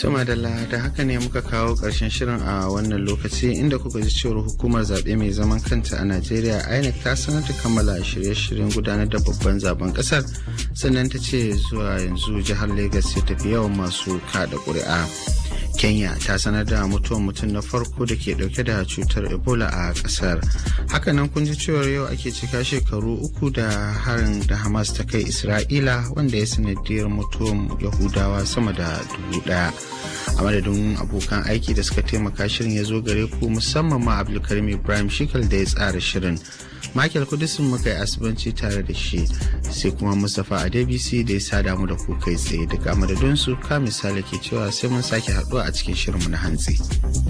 Tuma da da haka ne muka kawo ƙarshen shirin a wannan lokaci inda kuka ji cewar hukumar zaɓe mai zaman kanta a Najeriya INEC ta sanar da kammala shirye-shiryen gudanar da babban zaben ƙasar sannan ta ce zuwa yanzu jihar Legas ya tafi yawan masu kada ƙuri'a. Kenya ta sanar da mutuwar mutum na farko da ke dauke da cutar Ebola a kasar. Hakanan kun ji cewar yau ake cika shekaru uku da harin da Hamas ta kai Isra'ila wanda ya sanadiyar mutuwar Yahudawa sama da dubu daya. A madadin abokan aiki da suka taimaka shirin ya zo gare ku musamman ma Abdulkarim Ibrahim Shikal da ya tsara shirin. Michael Kudisin muka yi asibanci tare da shi sai kuma Mustapha Adebisi da ya sada mu da ku kai tsaye daga madadinsu ka misali ke cewa sai mun sake haɗuwa a cikin shirinmu na hantsi.